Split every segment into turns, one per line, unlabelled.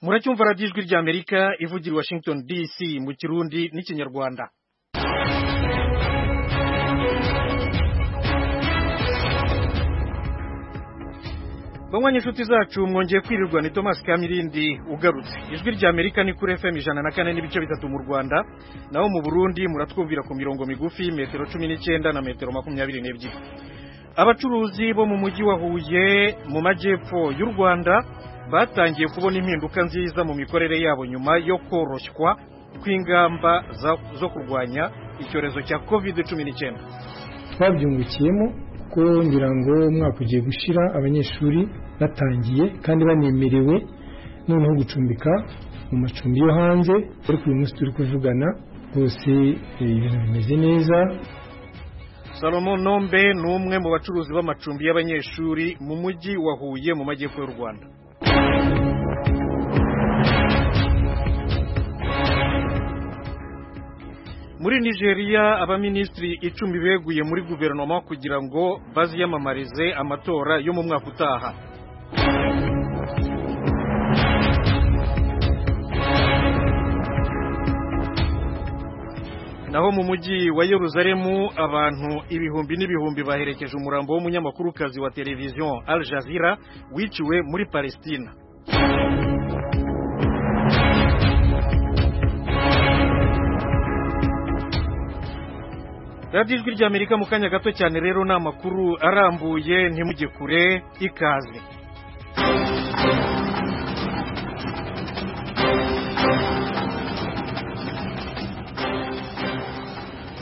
muracyumva radiyo ijwi ry'amerika ivugira i washington dc mu kirundi n'ikinyarwanda banywa inshuti zacu mwongeye kwirirwa ni thomas kamirindi ugarutse ijwi rya amerika ni kuri fm ijana na kane n'ibice bitatu mu rwanda naho mu burundi muratwumvira ku mirongo migufi metero cumi n'icyenda na metero makumyabiri n'ebyiri abacuruzi bo mu mujyi wa huye mu majyepfo y'u rwanda batangiye kubona impinduka nziza mu mikorere yabo nyuma yo koroshywa kw'ingamba zo kurwanya icyorezo cya covid cumi n'icyenda
twabyungukiyemo kuko ngira ngo umwaka ugiye gushyira abanyeshuri batangiye kandi banemerewe noneho gucumbika mu macumbi yo hanze ariko uyu munsi turi kuvugana rwose ibintu bimeze neza
salomo nombe ni umwe mu bacuruzi b'amacumbi y'abanyeshuri mu mujyi wa huye mu majyepfo y'u rwanda muri nigeria abaminisitiri icumi beguye muri guverinoma kugira ngo baziyamamarize amatora yo mu mwaka utaha naho mu mujyi wa yeruzalemu abantu ibihumbi n'ibihumbi baherekeje umurambo w'umunyamakuru wa televiziyo al jazeera wiciwe muri palestina radiyo ijwi ry'amerika mu kanya gato cyane rero ni amakuru arambuye ntimujye kure ikaze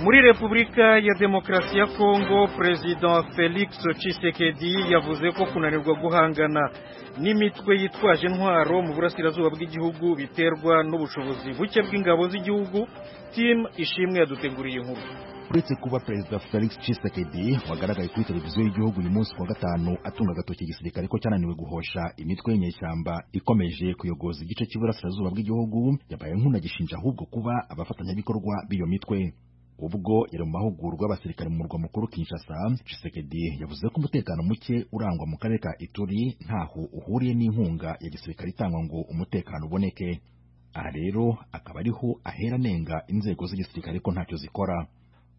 muri repubulika ya demokarasi ya kongo perezida felix Tshisekedi yavuze ko kunanirwa guhangana n'imitwe yitwaje intwaro mu burasirazuba bw'igihugu biterwa n'ubushobozi buke bw'ingabo z'igihugu timu ishimwe yaduteguriye inkuru
uretse kuba perezida felix Tshisekedi wagaragaye kuri televiziyo y'igihugu uyu munsi kuwa gatanu atunga agatoki igisirikare ko cyananiwe guhosha imitwe y'inyeshyamba ikomeje kuyogoza igice cy'iburasirazuba bw'igihugu yabaye nk'unagishinja ahubwo kuba abafatanyabikorwa b'iyo mitwe ubwo yari mu mahugurwa y'abasirikare mu murwa mukuru Kinshasa Tshisekedi yavuze ko umutekano muke urangwa mu karere ka Ituri ntaho uhuriye n'inkunga ya gisirikare itangwa ngo umutekano uboneke aha rero akaba ariho ahera anenga inzego z'igisirikare ko ntacyo zikora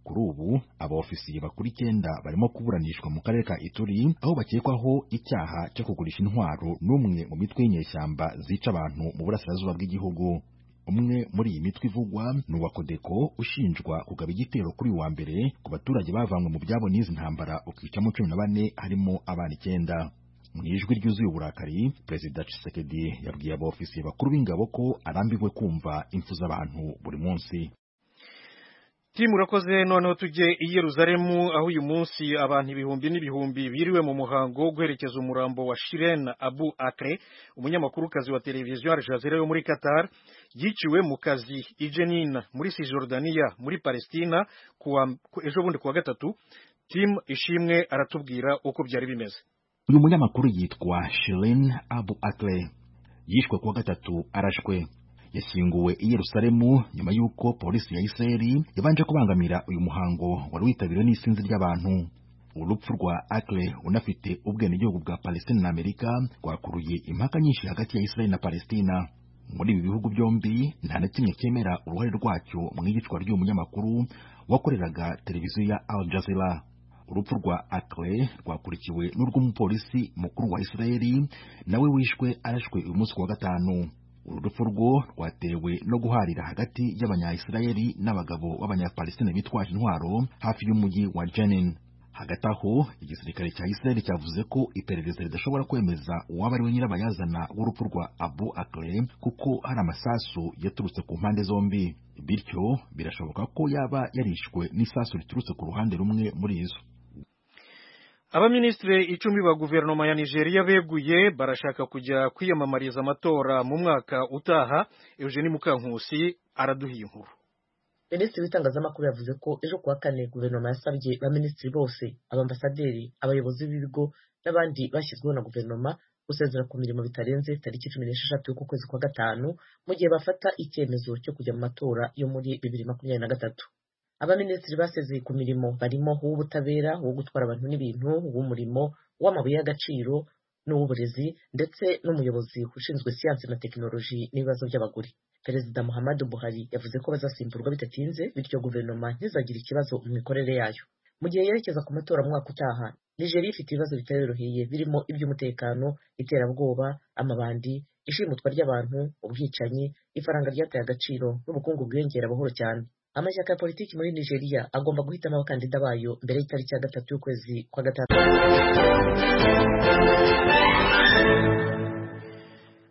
kuri ubu abaofisiye bakuru icyenda barimo kuburanishwa mu karere ka Ituri aho bakekwaho icyaha cyo kugurisha intwaro n'umwe mu mitwe y'inyeshyamba zica abantu mu burasirazuba bw'igihugu umwe muri iyi mitwe ivugwa ni uwa kodeko ushinjwa kugaba igitero kuri wa mbere ku baturage bavanywe mu byabo n'izi ntambara ukicamo cumi na bane harimo abana icyenda mu ijwi ryuzuye uburakari perezida Tshisekedi yabwiye abaofisiye bakuru b'ingabo ko arambiwe kumva impfu z'abantu buri munsi
timu urakoze noneho tujye i Yeruzalemu aho uyu munsi abantu ibihumbi n'ibihumbi biriwe mu muhango wo guherekeza umurambo wa Shiren Abu Akre umunyamakurukazi wa televiziyo Al Jazeera yo muri Qatar yiciwe mu kazi i Jenin muri Cisjordania muri Palestina ejo bundi kuwa gatatu timu ishimwe aratubwira uko byari bimeze
uyu munyamakuru yitwa Shiren Abu Akre yishwe kuwa gatatu arashwe yashyinguwe i Yerusalemu nyuma y'uko polisi ya Isiraheli yabanje kubangamira uyu muhango wari witabiriwe n'isinzi ry'abantu urupfu rwa Akle unafite ubwenegihugu bwa Palestina na Amerika rwakuruye impaka nyinshi hagati ya Isiraheli na Palestina muri ibi bihugu byombi nta na kimwe cyemera uruhare rwacyo mu iyicwa ry'uyu munyamakuru wakoreraga televiziyo ya Al Jazeera urupfu rwa Akle rwakurikiwe n'urw'umupolisi mukuru wa Isiraheli nawe wishwe arashwe uyu munsi kuwa gatanu uru rupfu rwo rwatewe no guharira hagati y'abanyayisirayeli n'abagabo b'abanyapalestina bitwaje intwaro hafi y'umujyi wa jenin hagati aho igisirikare cya isirayeli cyavuze ko iperereza ridashobora kwemeza uwaba ari we nyirabayazana w'urupfu rwa abu akre kuko hari amasasu yaturutse ku mpande zombi bityo birashoboka ko yaba yarishwe n'isasu riturutse ku ruhande rumwe muri izo
abaminisitiri icumi ba guverinoma ya nigeria beguye barashaka kujya kwiyamamariza amatora mu mwaka utaha eugeni mukankusi araduhiye inkuru
minisitiri w'itangazamakuru yavuze ko ejo kuwa kane guverinoma yasabye baminisitiri bose abambasaderi abayobozi b'ibigo n'abandi bashyizweho na guverinoma gusezera ku mirimo bitarenze tariki cumi n'esheshatu kwezi kwa gatanu mu gihe bafata icyemezo cyo kujya mu matora yo muri bibiri makumyabiri na gatatu abaminisitiri basezeye ku mirimo barimo uw'ubutabera uwo gutwara abantu n'ibintu uw'umurimo uw'amabuye y'agaciro n'uw'uburezi ndetse n'umuyobozi ushinzwe siyansi na tekinoloji n'ibibazo by'abagore perezida muhammadu buhari yavuze ko bazasimburwa bidatinze bityo guverinoma ntizagire ikibazo mu mikorere yayo mu gihe yerekeza ku matora mwaka utaha nigeria ifite ibibazo bitayoroheye birimo iby'umutekano iterabwoba amabandi ishimutwa ry'abantu ubwicanyi ifaranga ryataye agaciro n'ubukungu bwiyongera buhoro cyane amashyaka ya politiki muri nigeria agomba guhitamo abakandida bayo mbere y'itariki ya gatatu y'ukwezi kwa gatanu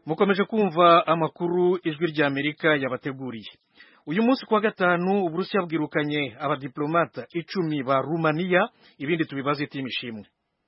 mukomeje kumva amakuru ijwi rya amerika yabateguriye uyu munsi kuwa gatanu uburusiya bwirukanye abadiplomata icumi ba rumaniya ibindi tubibaze timu ishimwe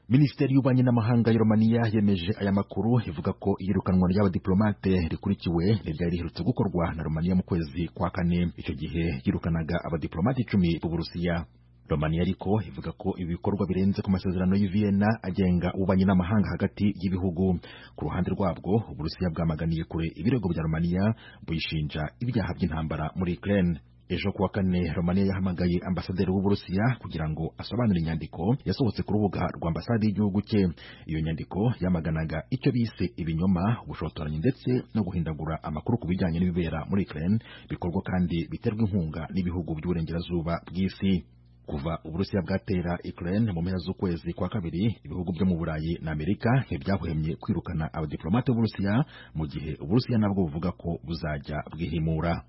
minisiteri y'ububanyi n'amahanga ya romaniya yemeje aya makuru ivuga ko iyirukanwa ry'abadiplomate rikurikiwe ntiryari riherutse gukorwa na romaniya mu kwezi kwa kane icyo gihe yirukanaga abadiplomate icumi b'uburusiya romaniya ariko ivuga ko ibi bikorwa birenze ku masezerano y'i vienna agenga ububanyi n'amahanga hagati y'ibihugu ku ruhande rwabwo uburusiya bwamaganiye kure ibirego bya romaniya buyishinja ibyaha by'intambara muri ukraine ejo kuwa kane romania yahamagaye ambasaderi w'uburusiya kugira ngo asobanure inyandiko yasohotse ku rubuga rwa ambasade y'igihugu cye iyo nyandiko yamaganaga icyo bise ibinyoma ubushotoranyi ndetse no guhindagura amakuru ku bijyanye n'ibibera muri ukraine bikorwa kandi biterwa inkunga n'ibihugu by'uburengerazuba bw'isi kuva uburusiya bwatera ukraine mu mpera z'ukwezi kwa kabiri ibihugu byo mu burayi na amerika ntibyahwemye kwirukana abadiplomate b'uburusiya mu gihe uburusiya nabwo buvuga ko buzajya bwihimura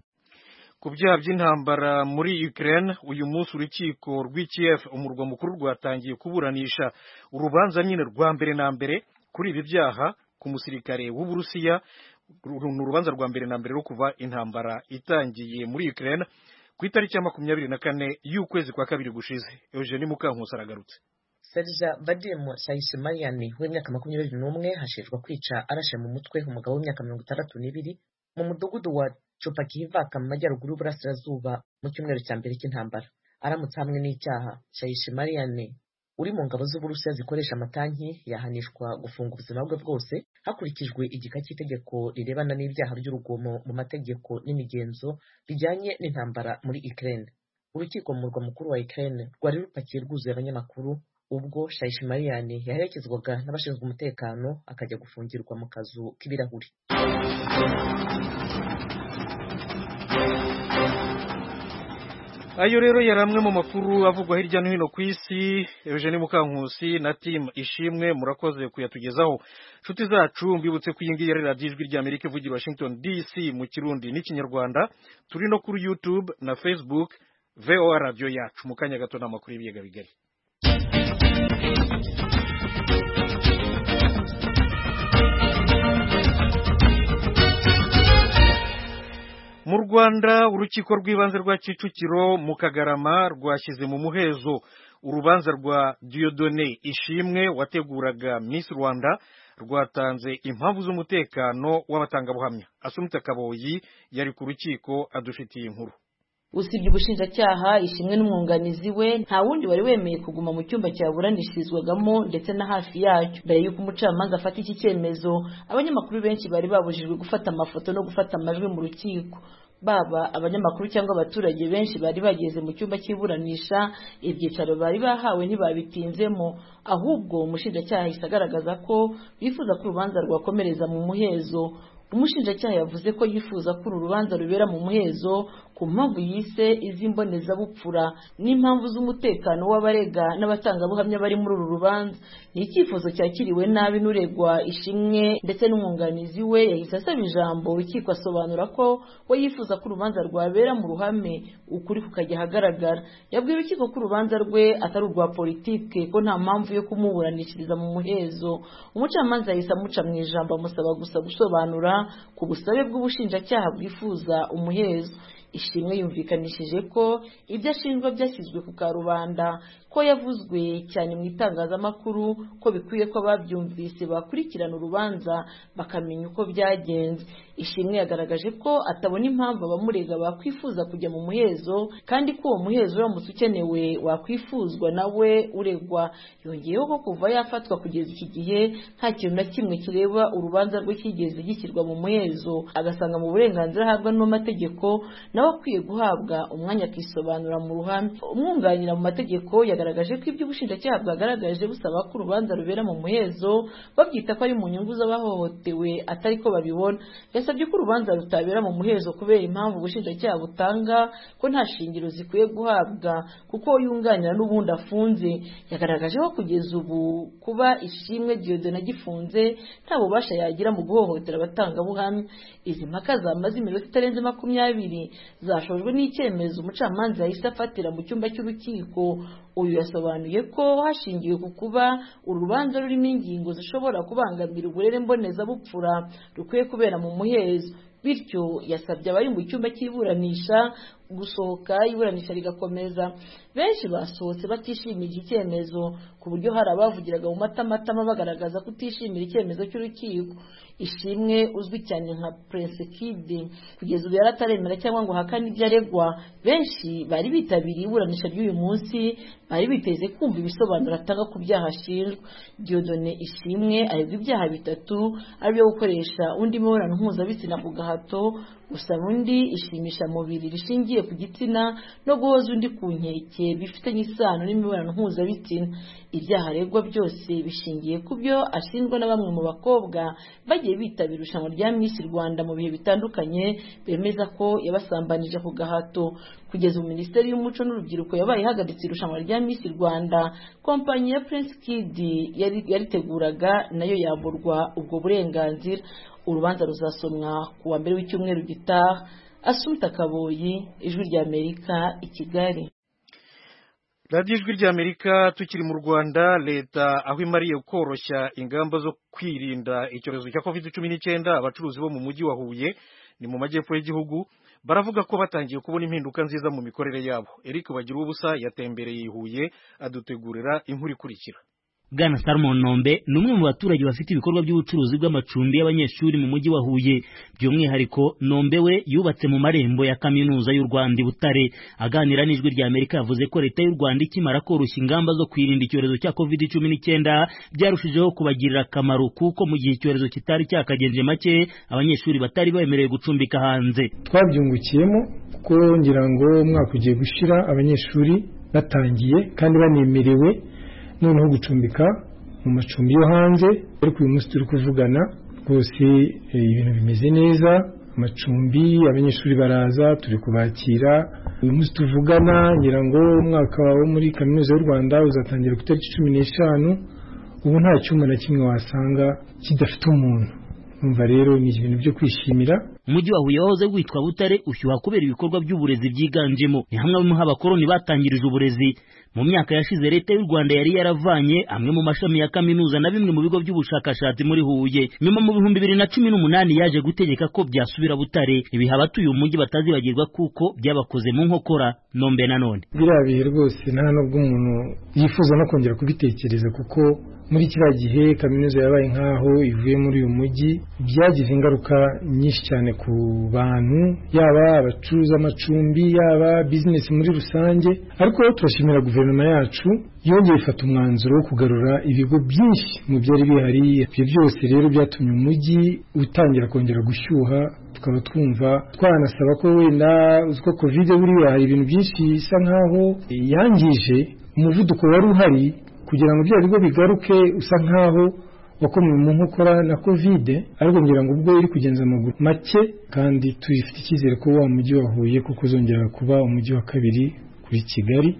ku byaha by'intambara muri ukraine uyu munsi urukiko rw'i kiev umurwa mukuru rwatangiye kuburanisha urubanza nyine rwa mbere na mbere kuri ibi byaha ku musirikare w'uburusiya ni urubanza rwa mbere na mbere rwo kuva intambara itangiye muri ukraine ku itariki ya makumyabiri na kane y'ukwezi kwa kabiri gushize eugene mukankusi aragarutse
serija bademu shayishimariyani w'imyaka makumyabiri n'umwe hashinjwa kwica arashe mu mutwe umugabo w'imyaka mirongo itandatu n'ibiri mu mudugudu wa cupakivaka mu majyaruguru y'uburasirazuba mu cyumweru cya mbere cy'intambara aramutse hamwe n'icyaha shayishimariyane uri mu ngabo z'uburusiya zikoresha amatanki yahanishwa gufunga ubuzima bwe bwose hakurikijwe igika cy'itegeko rirebana n'ibyaha by'urugomo mu mategeko n'imigenzo bijyanye n'intambara muri ukraine urukiko mu murwa mukuru wa ukraine rwari rupakiye rwuzuye abanyamakuru ubwo shayishimariyane yaherekezwaga n'abashinzwe umutekano akajya gufungirwa mu kazu k'ibirahuri
ayo rero yari amwe mu makuru avugwa hirya no hino ku isi eugene mukankusi na timu ishimwe murakoze kuyatugezaho inshuti zacu mbibutse ko iyi ngiyi ari radiyo ijwi rya amerika ivugira washington dc mu kirundi n'ikinyarwanda turi no kuri youtube na facebook voa radiyo yacu mu kanya gato ni amakuru y'ibiyaga bigari mu rwanda urukiko rw'ibanze rwa kicukiro mu kagarama rwashyize mu muhezo urubanza rwa diodone ishimwe wateguraga miss rwanda rwatanze impamvu z'umutekano w'abatangabuhamya asumita kaboyi yari ku rukiko adufitiye inkuru
usibye ubushinjacyaha ishimwe n'umwunganizi we nta wundi wari wemeye kuguma mu cyumba cyaburanishirizwagamo ndetse na hafi yacyo mbere y'uko umucamanza afata iki cyemezo abanyamakuru benshi bari babujijwe gufata amafoto no gufata amajwi mu rukiko baba abanyamakuru cyangwa abaturage benshi bari bageze mu cyumba cy'iburanisha ibyicaro bari bahawe ntibabitinzemo ahubwo umushinjacyaha ahise agaragaza ko bifuza ko urubanza rwakomereza mu muhezo umushinjacyaha yavuze ko yifuza ko uru rubanza rubera mu muhezo ku mpamvu yise iz'imbonezabupfura n'impamvu z'umutekano w'abarega n'abatangabuhamya bari muri uru rubanza ni icyifuzo cyakiriwe nabi n'uregwa ishimwe ndetse n'umwunganizi we yahise asaba ijambo urukiko asobanura ko we yifuza ko urubanza rwabera mu ruhame ukuri kukajya ahagaragara yabwiye urukiko ko urubanza rwe atari urwa politike ko nta mpamvu yo kumuburanishiriza mu muhezo umucamanza yahise amuca mu ijambo amusaba gusa gusobanura ku busabe bw'ubushinjacyaha bwifuza umuhezo ishimwe yumvikanishije ko ibyo ashinjwa byashyizwe ku karubanda ko yavuzwe cyane mu itangazamakuru ko bikwiye ko ababyumvise bakurikirana urubanza bakamenya uko byagenze ishimwe yagaragaje ko atabona impamvu abamurega bakwifuza kujya mu muhezo kandi ko uwo muhezo uramutse ukenewe wakwifuzwa nawe uregwa yongeyeho ko kuva yafatwa kugeza iki gihe nta kintu na kimwe kireba urubanza rwe kigeze gishyirwa mu muhezo agasanga mu burenganzira ahabwa n'amategeko na nawe akwiye guhabwa umwanya akisobanura mu ruhame umwunganira mu mategeko yagaragaje ko ibyo ubushinjacyaha bwagaragaje busaba ko urubanza rubera mu muhezo babyita ko ari mu nyungu z'abahohotewe atari ko babibona yasabye ko urubanza rutabera mu muhezo kubera impamvu ubushinjacyaha butanga ko nta shingiro zikwiye guhabwa kuko yunganira n'ubundi afunze yagaragaje ko kugeza ubu kuba ishimwe diyodona gifunze nta bubasha yagira mu guhohotera abatangabuhamya izi mpaka zamaze iminota itarenze makumyabiri zashojwe n'icyemezo umucamanza yahise afatira mu cyumba cy'urukiko uyu yasobanuye ko hashingiwe ku kuba urubanza rurimo ingingo zishobora kubangamira uburere mbonezabupfura rukwiye kubera mu muhezo bityo yasabye abari mu cyumba cy'iburanisha gusohoka iburanisha rigakomeza benshi basohotse batishimiye iki cyemezo ku buryo hari abavugiraga mu matamatama bagaragaza ko utishimira icyemezo cy'urukiko ishimwe uzwi cyane nka prince kugeza ubu yari ataremera cyangwa ngo ahakane ibyo aregwa benshi bari bitabiriye iburanisha ry'uyu munsi bari biteze kumva ibisobanuro atanga ku byaha ashinjwa diodone ishimwe aregwa ibyaha bitatu aribyo gukoresha undi mibonano mpuzabitsina ku gahato gusaba undi ishimisha mubiri rishingiye ku gitsina no guhoza undi ku nkeke bifitanye isano n'imibonano mpuzabitsina ibyaha aregwa byose bishingiye ku byo ashinjwa na bamwe mu bakobwa bagiye bitabira irushanwa rya Miss Rwanda mu bihe bitandukanye bemeza ko yabasambanije ku gahato kugeza ubu minisiteri y'umuco n'urubyiruko yabaye ihagaritse irushanwa rya Miss Rwanda kompanyi ya Prince Kid yariteguraga nayo yamburwa ubwo burenganzira urubanza ruzasomwa ku wa mbere w'icyumweru gitaha asumta kaboyi ijwi ry'amerika i kigali
radiyo ijwi ry'amerika tukiri mu rwanda leta aho imariye koroshya ingamba zo kwirinda icyorezo cya covid cumi n'icyenda abacuruzi bo mu mujyi wa huye ni mu majyepfo y'igihugu baravuga ko batangiye kubona impinduka nziza mu mikorere yabo eric bagira ubusa yatembereye i huye adutegurira inkuru ikurikira
bwana salomon nombe ni umwe mu baturage bafite ibikorwa by'ubucuruzi bw'amacumbi y'abanyeshuri mu mujyi wa huye by'umwihariko nombe we yubatse mu marembo ya kaminuza y'u rwanda i butare aganira n'ijwi rya amerika yavuze ko leta y'u rwanda ikimara koroshya ingamba zo kwirinda icyorezo cya covid cumi n'icyenda byarushijeho kubagirira akamaro kuko mu gihe icyorezo kitari cyakagenje make abanyeshuri batari bemerewe gucumbika hanze
twabyungukiyemo kuko ngira ngo umwaka ugiye gushira abanyeshuri batangiye kandi banemerewe noneho gucumbika mu macumbi yo hanze ariko uyu munsi turi kuvugana rwose ibintu bimeze neza amacumbi abanyeshuri baraza turi kubakira uyu munsi tuvugana ngira ngo umwaka wo muri kaminuza y'u rwanda uzatangira ku itariki cumi n'eshanu ubu nta cyumba na kimwe wasanga kidafite umuntu umva rero ni ibintu byo kwishimira
umujyi wa huye wahoze witwa butare ushyuha kubera ibikorwa by'uburezi byiganjemo ni hamwe mu abakoroni batangirije uburezi mu myaka yashize leta y'u rwanda yari yaravanye amwe mu mashami ya kaminuza na bimwe mu bigo by'ubushakashatsi muri huye nyuma mu bihumbi bibiri na cumi n'umunani yaje gutegeka ko byasubira butare ibi abatuye umujyi batazibagirwa kuko byabakoze mu nkokora nombe na none
biriya bihe rwose nta nubwo umuntu yifuza no kongera kubitekereza kuko muri kiriya gihe kaminuza yabaye nk'aho ivuye muri uyu mujyi byagize ingaruka nyinshi cyane ku bantu yaba abacuruza amacumbi yaba bizinesi muri rusange ariko turashimira guverinoma yacu yongeye ifata umwanzuro wo kugarura ibigo byinshi mu byari bihari ibyo byose rero byatumye umujyi utangira kongera gushyuha tukaba twumva twanasaba ko wenda ko kovide buriya hari ibintu byinshi bisa nkaho yangije umuvuduko wari uhari kugira ngo bya bigo bigaruke usa nkaho wakomewe mu nkokora na kovide ariko ngira ngo ubwo iri kugenza amaguru make kandi tuyifite icyizere ko wa mujyi wahuye kuko uzongera kuba umujyi wa kabiri kuri kigali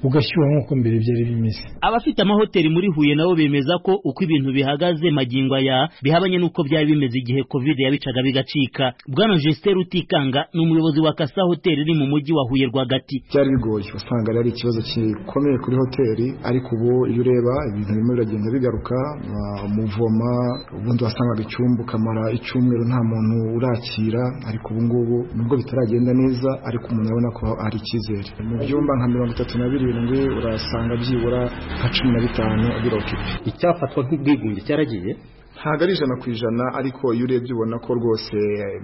ugashyuha nk'uko mbere byari bimeze
abafite amahoteli muri huye nabo bemeza ko uko ibintu bihagaze magingo aya bihabanye n'uko byari bimeze igihe kovide yabicaga bigacika bwana jesiteri utikanga ni umuyobozi wa kasa hoteli iri mu mujyi wa huye rwagati
byari bigoye wasanga ari ikibazo gikomeye kuri hoteli ariko ubu iyo ureba ibintu birimo biragenda bigaruka umuvoma ubundi wasangaga icyumba ukamara icyumweru nta muntu urakira ariko ubu ngubu nubwo bitaragenda neza ariko umuntu arabona ko hari icyizere mu byumba nka mirongo itatu na birindwi birindwi urasanga byibura nka cumi na bitanu birokipe
icyafatwa nk'ubwigunge cyaragiye
ntabwo ari ijana ku ijana ariko iyo urebye ubona ko rwose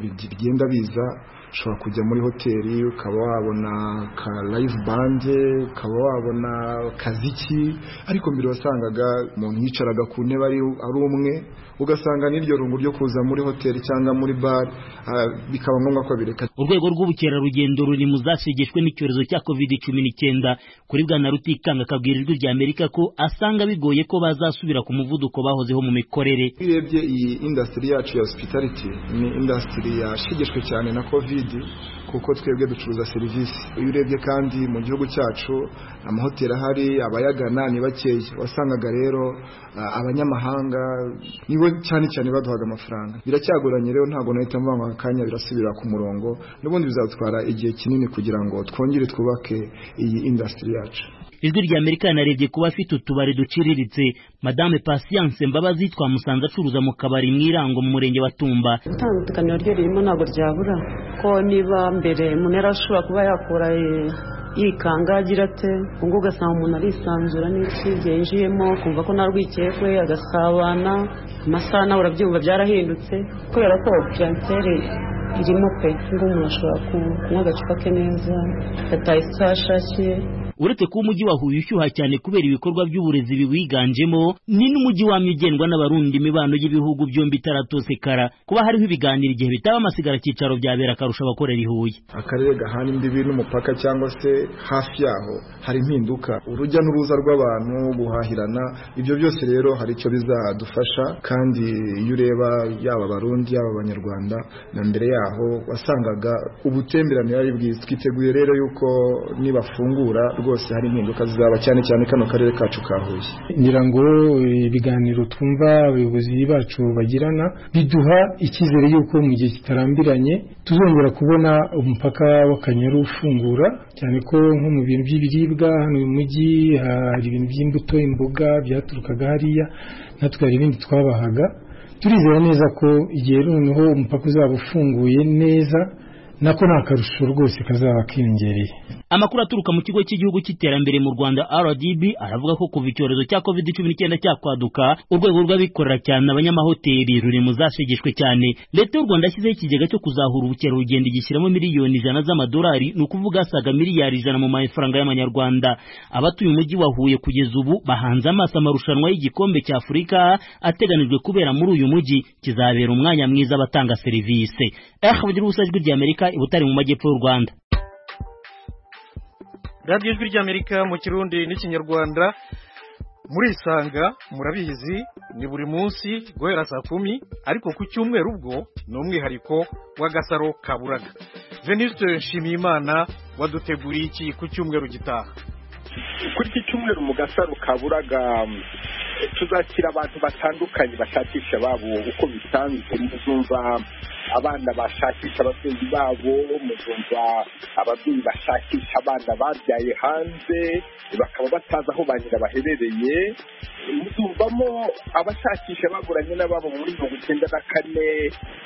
bigenda biza ushobora kujya muri hoteli ukaba wabona ka live band ukaba wabona kaziki ariko mbere wasangaga umuntu yicaraga ku ntebe ari ari umwe ugasanga n'iryo rungu ryo kuza muri hoteli cyangwa muri bare ah, bikaba ngombwa ko bireka
urwego rw'ubukerarugendo ruri mu zashegeshwe n'icyorezo cya covid cumi n'icyenda kuri bwana rutikanga akabwira ijwi rya amerika ko asanga bigoye ko bazasubira ku muvuduko bahozeho mu mikorere
urebye iyi indasitiri yacu ya hospitality ni indasitiri yashegeshwe cyane na covid kuko twebwe ducuruza serivisi iyo urebye kandi mu gihugu cyacu amahoteli ahari abayagana ni bakeya wasangaga rero ah, abanyamahanga nibo cyane cyane baduhaga amafaranga biracyagoranye rero ntabwo nahita mvuga ngo aka kanya birasubira ku murongo n'ubundi bizatwara igihe kinini kugira ngo twongere twubake iyi indasitiri yacu
ijwi rya amerika yanarebye kuba afite utubari duciriritse madame patience mbabazi twamusanze acuruza mu kabari mu irango mu murenge wa tumba
itandukaniro ryo ririmo ntabwo ryabura ko niba mbere umuntu yari ashobora kuba yakura eh, yikanga agira ate ubwo ugasanga umuntu arisanzura n'icyizere yinjiyemo kumva ko nta rwikekwe agasabana amasaha nawe urabyumva byarahindutse kubera ko piyantere irimo pe ngubu umuntu ashobora ku- kunywa agacupa ke neza yataye isaha ashakiye
uretse kuba umujyi wa huye ushyuha cyane kubera ibikorwa by'uburezi biwiganjemo ni n'umujyi wamye ugendwa n'abarundi imibano y'ibihugu byombi itaratosekara kuba hariho ibiganiro igihe bitaba amasigara cyicaro byabera akarusha abakorera i huye
akarere gahana imbibi n'umupaka cyangwa se hafi yaho hari impinduka urujya n'uruza rw'abantu guhahirana ibyo byose rero hari icyo bizadufasha kandi iyo ureba yaba abarundi yaba abanyarwanda na mbere yaho wasangaga ubutemberane ari bwiza twiteguye rero yuko nibafungura rwose hari impinduka zizaba cyane cyane kano karere kacu ka huye
ngira ngo eh, ibiganiro twumva abayobozi bacu bagirana biduha icyizere y'uko mu gihe kitarambiranye tuzongera kubona umupaka w'akanyaru ufungura cyane ko nko mu bintu by'ibiribwa hano mu mujyi hari ibintu by'imbuto imboga byaturukaga hariya natwe hari ibindi twabahaga turizera neza ko igihe noneho umupaka uzaba ufunguye neza nako nta karusho rwose kazaba kiyongereye
amakuru aturuka mu kigo cy'igihugu cy'iterambere mu rwanda rdb aravuga ko kuva icyorezo cya covid cumi n'icyenda cyakwaduka urwego rw'abikorera cyane abanyamahoteli ruri mu zashegeshwe cyane leta y'u rwanda yashyizeho ikigega cyo kuzahura ubukerarugendo igishyiramo miliyoni ijana z'amadolari ni ukuvuga asaga miliyari ijana mu mafaranga y'amanyarwanda abatuye umujyi wa huye kugeza ubu bahanze amaso amarushanwa y'igikombe cya afurika ateganijwe kubera muri uyu mujyi kizabera umwanya mwiza abatanga serivisi ehbd ijwi ry'amerika i butare mu majyepfo y'u rwanda
radiyo ijwi ry'amerika mu kirundi n'ikinyarwanda murisanga murabizi ni buri munsi guhera saa kumi ariko ku cyumweru ubwo ni umwihariko w'agasaro ka buraga venuste nshimiyimana waduteguriye iki ku cyumweru gitaha
kuri iki cyumweru mu gasaro ka buraga mm, tuzakira abantu batandukanye bashakisha babo uko bisanzwe muzumva abana bashakisha ababyeyi babo muzumva ababyeyi bashakisha abana babyaye hanze bakaba batazi aho ba nyina baherereye muzumvamo abashakisha baburanye n'ababo muri mirongo icyenda na kane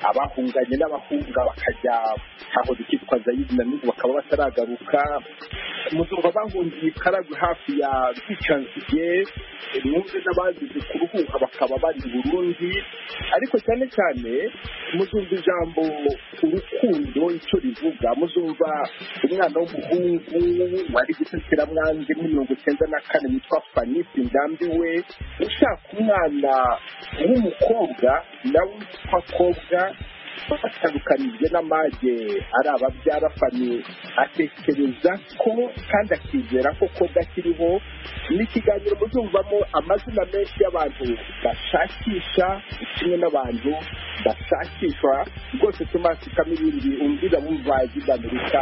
abahunganye n'abahunga bakajya hahoze ikitwa zayidi na n'ubu bakaba bataragaruka muzumva bahungiye ikaragwe hafi ya rwicanziye mwumve n'abazize kuruhuka bakaba bari i burundi ariko cyane cyane muzumva ijambo urukundo icyo rivuga muzumva umwana w'umuhungu wari gusekera mwanze muri mirongo icyenda na kane witwa fanisi ndambi we ushaka umwana w'umukobwa nawe witwa kobwa batandukanijwe n'amage ari ababyara fami atekereza ko kandi akizera ko koga akiriho ni ikiganiro muzumvamo amazina menshi y'abantu bashakisha kimwe n'abantu bashakishwa rwose tumasikamo ibindi umvira wumva iby'amerika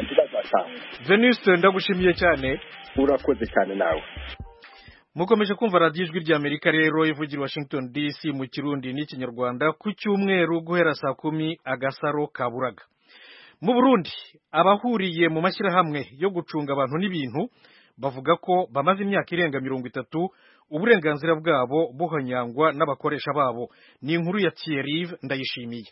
ntibazatanga
venuste ndagushimiye cyane
urakoze cyane nawe
mukomeje kumva radiyo ijwi ry'amerika rero ivugira i washington dc mu kirundi n'ikinyarwanda ku cyumweru guhera saa kumi agasaro ka buraga mu burundi abahuriye mu mashyirahamwe yo gucunga abantu n'ibintu bavuga ko bamaze imyaka irenga mirongo itatu uburenganzira bwabo buhonyangwa n'abakoresha babo ni inkuru ya thierry ndayishimiye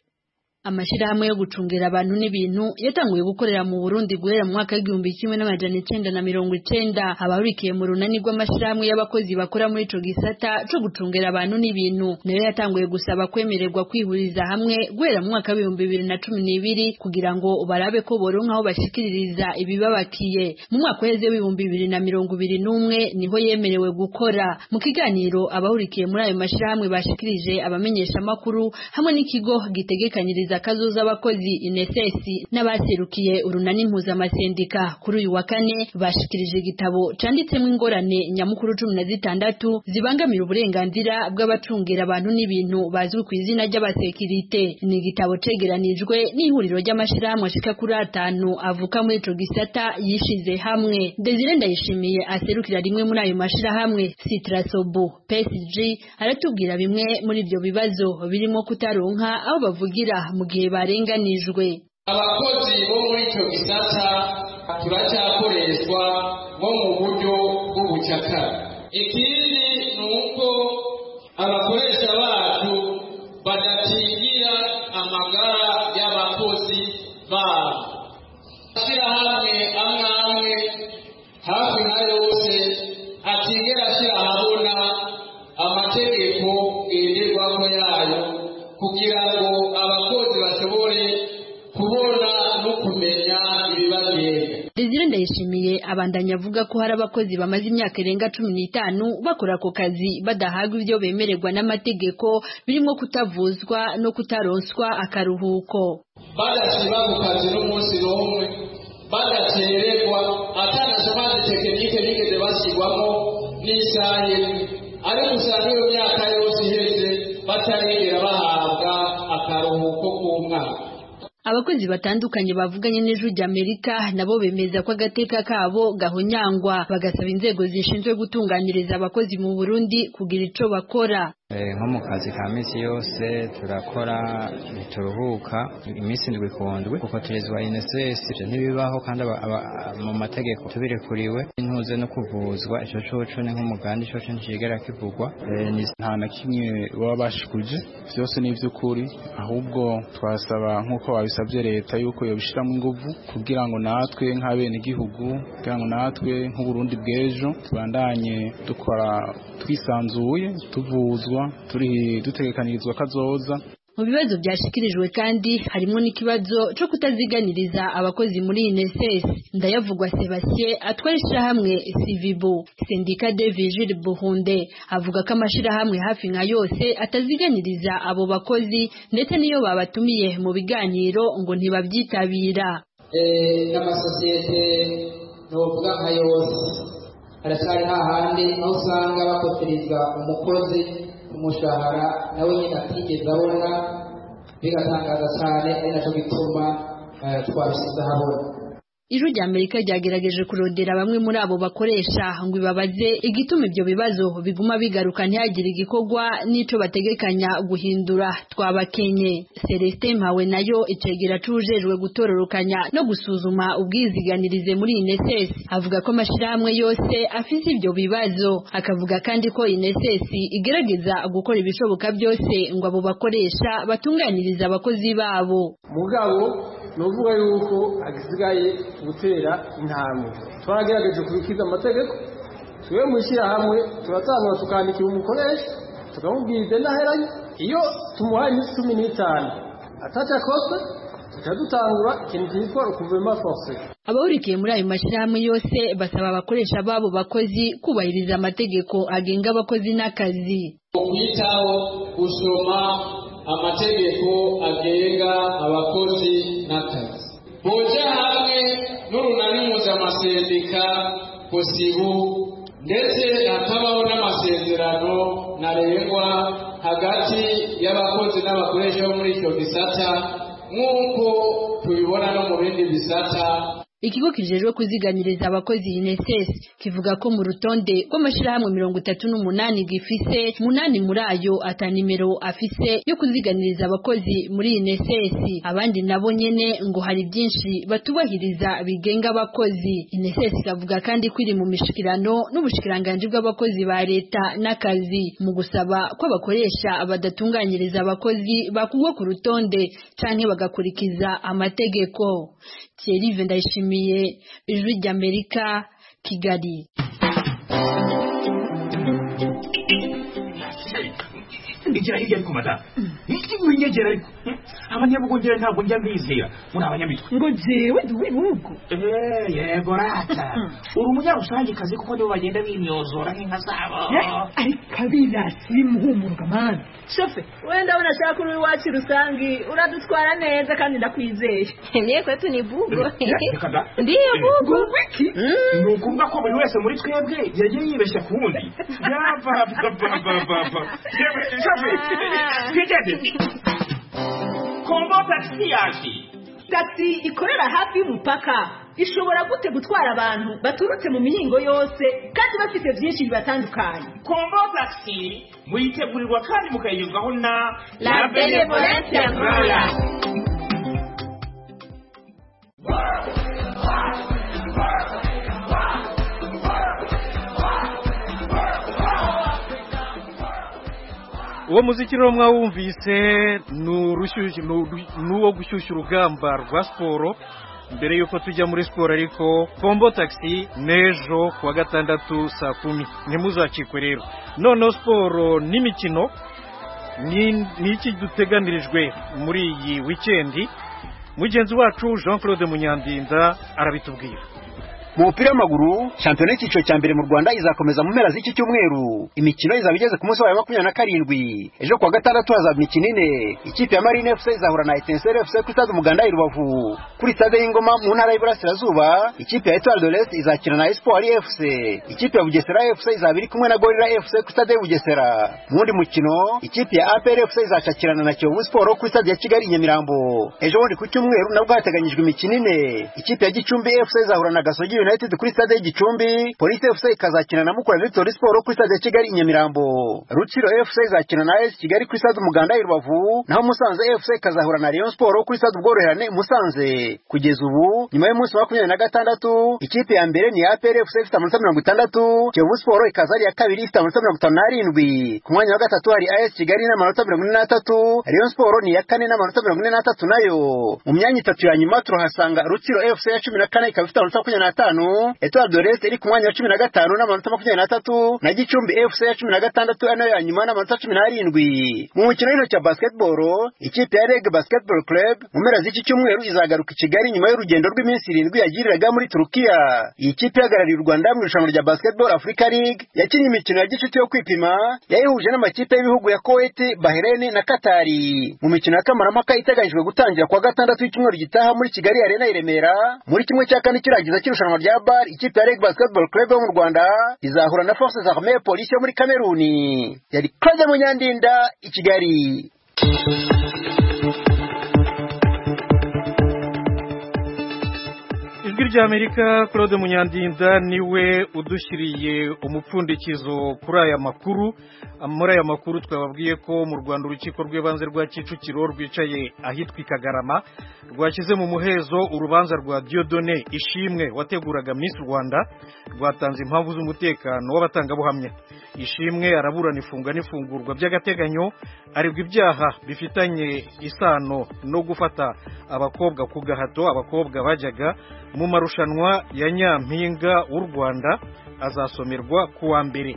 amashyirahamwe yo gucungira abantu n'ibintu yatanguye gukorera mu Burundi guhera mu mwaka w'igihumbi kimwe n'amajana icenda na mirongo icenda abahurikiye mu runani rw'amashyirahamwe y'abakozi bakora muri ico gisata co gucungira abantu n'ibintu nayo yatanguye gusaba kwemererwa kwihuriza hamwe guhera mu mwaka w'ibihumbi bibiri na cumi n'ibiri kugira ngo barabe ko boronka aho bashikiririza ibibabakiye mu mwaka uheze w'ibihumbi bibiri na mirongo ibiri n'umwe niho yemerewe gukora mu kiganiro abahurikiye muri ayo mashyirahamwe bashikirije abamenyeshamakuru hamwe n'ikigo gitegekanyiriza kazoza abakozi inesesi n'abaserukiye urunani mpuzamasendika kuri uyu wa kane bashikirije igitabo canditsemo ingorane nyamukuru cumi na zitandatu zibangamira uburenganzira bw'abacungira abantu n'ibintu bazwi ku izina ry'abasekirite ni igitabo cegeranijwe n'ihuriro ry'amashirahamwe ashika kuri atanu avuka muri ico gisata yishize hamwe Desire Ndayishimiye aserukira rimwe muri ayo mashirahamwe Citrasobu PSG aratubwira bimwe muri ibyo bibazo birimo kutaronka aho bavugira mu gihe barenganijwe
abakozi bo muri icyo gisata turacyakoreshwa bo mu buryo bw'ubucakara ikindi ni uko abakoresha bacu badatingira amagara y'abakozi babo ashyirahamwe amwe amwe hafi na yose atigera ashyira ahabona amategeko ngenderwaho yayo kugira ngo abakozi bashobore kubona no kumenya ibibagenda
Desire Ndayishimiye abandanya avuga ko hari abakozi bamaze imyaka irenga cumi n'itanu bakora ako kazi badahabwa ibyo bemererwa n'amategeko birimo kutavuzwa no kutaronswa akaruhuko
badasiba ku kazi n'umunsi n'umwe badakererwa atanashamaze tekinike bigeze bashyirwamo n'isaha imwe ariko usanga iyo myaka yose iheze batarigera bahabwa akaruhuko k'umwaka
Abakozi batandukanye bavuganye n'ijwi ry'Amerika nabo bemeza ko agateka kabo gahonyangwa bagasaba inzego zishinzwe gutunganiriza abakozi mu Burundi kugira ico bakora
nko mu kazi ka minsi yose turakora ntituruhuka iminsi indwi kundwi kuko tugezwa inesesi ivyo ntibibaho kandi aba- aba- mu mategeko tubirekuriwe intuze no kuvuzwa ico coco ni nk'umugambi coco nticigera kivugwa Eh, ni- nta na kimwe baba bashikuje
byose ni iby'ukuri ahubwo twasaba nk'uko babisabye leta yuko yobishyiramo ingufu kugira ngo natwe nk'abenegihugu kugira ngo natwe nk'uburundi bw'ejo tubandanye dukora twisanzuye tuvuzwa turi dutegekanirizwa kazoza
Mu bibazo byashikirijwe kandi harimo n'ikibazo cyo kutaziganiriza abakozi muri INSS ndayavugwa Sebastien atwara ishyirahamwe Civibo Sendika de Vigile Buhunde avuga ko amashyirahamwe hafi nka yose ataziganiriza abo bakozi ndetse n'iyo babatumiye mu biganiro ngo ntibabyitabira
Eh, n'amasosiyete ntuvuga nka yose haracyari hahandi aho usanga bakoterizwa umukozi umushahara nawe nyine atigeze abona bigatangaza cyane ari nacyo gituma eh, twabishyize ahabona
Ijwi rya Amerika ryagerageje kurondera bamwe muri abo bakoresha ngo ibabaze igituma ibyo bibazo biguma bigaruka ntihagire igikorwa n'ico bategekanya guhindura twabakenye Celestin Mpawe nayo icegera cujejwe gutororokanya no gusuzuma ubwiziganirize muri INSS avuga ko amashirahamwe yose afise ibyo bibazo akavuga kandi ko INSS igerageza gukora ibishoboka byose ngo abo bakoresha batunganirize abakozi babo
mugabo ni ukuvuga yuko hasigaye gutera intambwe twaragerageje kubikiriza amategeko twe mu ishyirahamwe turatanga tukandikira umukoresha tukamubwira idendaheranye iyo tumuhaye iminsi cumi n'itanu atacakoswe tuca dutangura ikintu cyitwa ukuvema force
Abahurikiye muri ayo mashyirahamwe yose basaba abakoresha babo bakozi kubahiriza amategeko agenga abakozi n'akazi.
ukwitaho gusoma amategeko agenga abakozi n'akazi boje hamwe n'urunani mpuzamasereka posibu ndetse hakabaho n'amasezerano ntarengwa hagati y'abakozi n'abakoresha bo muri icyo gisata nk'uko tubibona no mu bindi bisata
ikigo kijejwe kuziganiriza abakozi UNSS kivuga ko mu rutonde rw'amashyirahamwe mirongo itatu n'umunani gifise munani muri ayo ata nimero afise yo kuziganiriza abakozi muri UNSS abandi nabo nyene ngo hari byinshi batubahiriza bigenga abakozi UNSS ikavuga kandi ko iri mu mishikirano n'ubushikiranganje bw'abakozi ba leta n'akazi mu gusaba ko abakoresha badatunganyiriza abakozi bakugwa ku rutonde canke bagakurikiza amategeko Thierry Vendayishimiye Ijwi ry'Amerika Kigali
igira hirya ariko madamu ni iki winyegera ariko abanyabugongera ntabwo njya mbizera muri abanyamitwe
ngo jewe ndi w'ubugu
yego rata uri umunyarusangikazi kuko nibo bagenda bimyozora nk'inka zabo
ariko abirasi bimuhumurwa mani
shofe wenda unashaka uri iwacu rusangi uradutwara neza kandi ndakwizeye niye kwetu ni bugo ndiyo bugo
wiki ni ukuvuga ko buri wese muri twebwe yagiye yibeshya ku wundi yabababababa shofe twigeze kombo tagisi yaje
tagisi ikorera hafi y'umupaka ishobora gute gutwara abantu baturutse mu mihingo yose kandi bafite byinshi bibatandukanye
kombo tagisi muyitegurirwa kandi mukayinyuzwaho na
la benevolence nkora
uwo muziki rero mwawumvise ni uwo gushyushya urugamba rwa siporo mbere y'uko tujya muri siporo ariko kombo tagisi n'ejo kuwa gatandatu saa kumi ntimuzacikwe rero noneho siporo n'imikino ni iki duteganirijwe muri iyi wikendi mugenzi wacu jean claude munyandinda arabitubwira
mu mupira w'amaguru shampiyona y'icyiciro cya mbere mu rwanda izakomeza mu mpera z'iki cyumweru imikino izaba igeze ku munsi wayo makumyabiri na karindwi ejo kuwa gatandatu hazaba imikino ine ikipe ya marine fc izahura na etenseri fc kuri stade umuganda i rubavu kuri stade y'ingoma mu ntara y'iburasirazuba ikipe ya etoile de l'est izakina na espoir fc ikipe ya bugesera fc izaba iri kumwe na gorira fc kuri stade ya bugesera mu wundi mukino ikipe ya apr fc izashakirana na kiyovu siporo kuri stade ya kigali nyamirambo ejo bundi ku cyumweru nabwo hateganyijwe imikino ine ikipe ya gicumbi fc izahura na gasogi United kuri stade y'Igicumbi, Police FC ikazakina na Mukura Victory Sport kuri stade ya Kigali Nyamirambo. Rutsiro FC izakina na AS Kigali kuri stade Umuganda i Rubavu, naho Musanze FC ikazahura na Rayon Sport kuri stade Ubworoherane Musanze. Kugeza ubu, nyuma y'umunsi wa makumyabiri na gatandatu, ikipe ya mbere ni APR FC ifite amanota mirongo itandatu, Kiyovu Sport ikaza ari iya kabiri ifite amanota mirongo itanu n'arindwi. Ku mwanya wa gatatu hari AS Kigali n'amanota mirongo ine n'atatu, Rayon Sport ni iya kane n'amanota mirongo ine n'atatu nayo. Mu myanya itatu ya nyuma turahasanga Rutsiro FC ya cumi na kane ikaba ifite amanota makumyabiri n'atanu gatanu etoile de l'est iri ku mwanya wa cumi na gatanu n'amanota makumyabiri n'atatu na gicumbi fc ya cumi na gatandatu ari nayo ya nyuma n'amanota cumi n'arindwi mu mukino w'intoki wa basketball ikipe ya reg basketball club mu mpera z'iki cyumweru izagaruka i kigali nyuma y'urugendo rw'iminsi irindwi yagiriraga muri turukiya iyi kipe ihagarariye u rwanda mu irushanwa rya basketball africa league yakinnye imikino ya gicuti yo kwipima yayihuje n'amakipe y'ibihugu ya kuwait bahrain na katari mu mikino ya kamarampaka iteganyijwe gutangira kuwa gatandatu y'icyumweru gitaha muri kigali arena i remera muri kimwe cya kane kirangiza cy'irushanwa rya bar ikipe ya Reg Basketball Club yo mu Rwanda izahura na Forces Armées Police yo muri Cameroon yari Claude Munyandinda i Kigali
Ijwi rya Amerika Claude Munyandinda niwe udushyiriye umupfundikizo kuri aya makuru muri aya makuru twababwiye ko mu Rwanda urukiko rw'ibanze rwa Kicukiro rwicaye ahitwa Kagarama rwashyize mu muhezo urubanza rwa Diodone Ishimwe wateguraga Miss Rwanda rwatanze impamvu z'umutekano w'abatangabuhamya Ishimwe araburana ifunga n'ifungurwa by'agateganyo aribwa ibyaha bifitanye isano no gufata abakobwa ku gahato abakobwa bajyaga mu marushanwa ya nyampinga w'u Rwanda azasomerwa kuwa mbere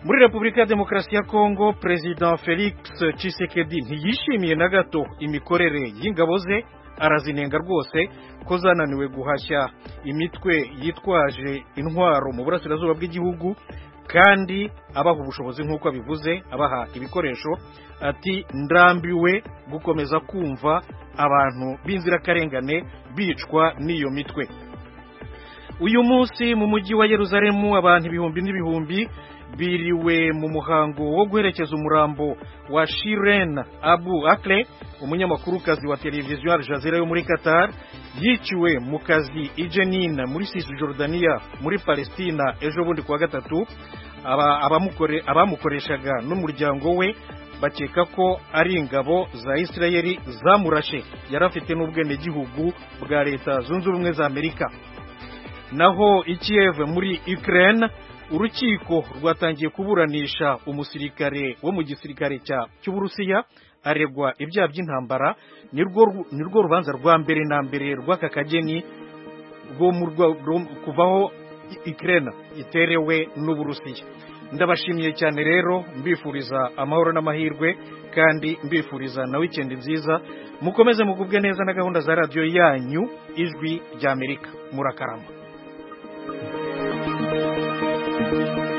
muri repubulika ya demokarasi ya kongo perezida felix Tshisekedi ntiyishimiye na gato imikorere y'ingabo ze arazinenga rwose ko zananiwe guhashya imitwe yitwaje intwaro mu burasirazuba bw'igihugu kandi abaha ubushobozi nk'uko abivuze abaha ibikoresho ati ndambiwe gukomeza kumva abantu b'inzirakarengane bicwa n'iyo mitwe uyu munsi mu mujyi wa yeruzalemu abantu ibihumbi n'ibihumbi biriwe mu muhango wo guherekeza umurambo wa Shiren Abu Akle umunyamakuru wa televiziyo Al Jazeera yo muri Qatar yiciwe mu kazi Ijenin muri Cisjordania muri Palestina ejo bundi kuwa gatatu abamukore abamukoreshaga n'umuryango we bakeka ko ari ingabo za Israeli zamurashe yari afite n'ubwenegihugu bwa leta zunze ubumwe za Amerika naho ikiyeve muri Ukraine urukiko rwatangiye kuburanisha umusirikare wo mu gisirikare cy'uburusiya aregwa ibyaha by'intambara ni rwo rubanza rwa mbere na mbere rw'aka kageni kuvaho ikirena iterewe n'uburusiya ndabashimiye cyane rero mbifuriza amahoro n'amahirwe kandi mbifuriza na wikendi nziza mukomeze mugubwe neza na gahunda za radiyo yanyu ijwi ry'amerika murakarama thank you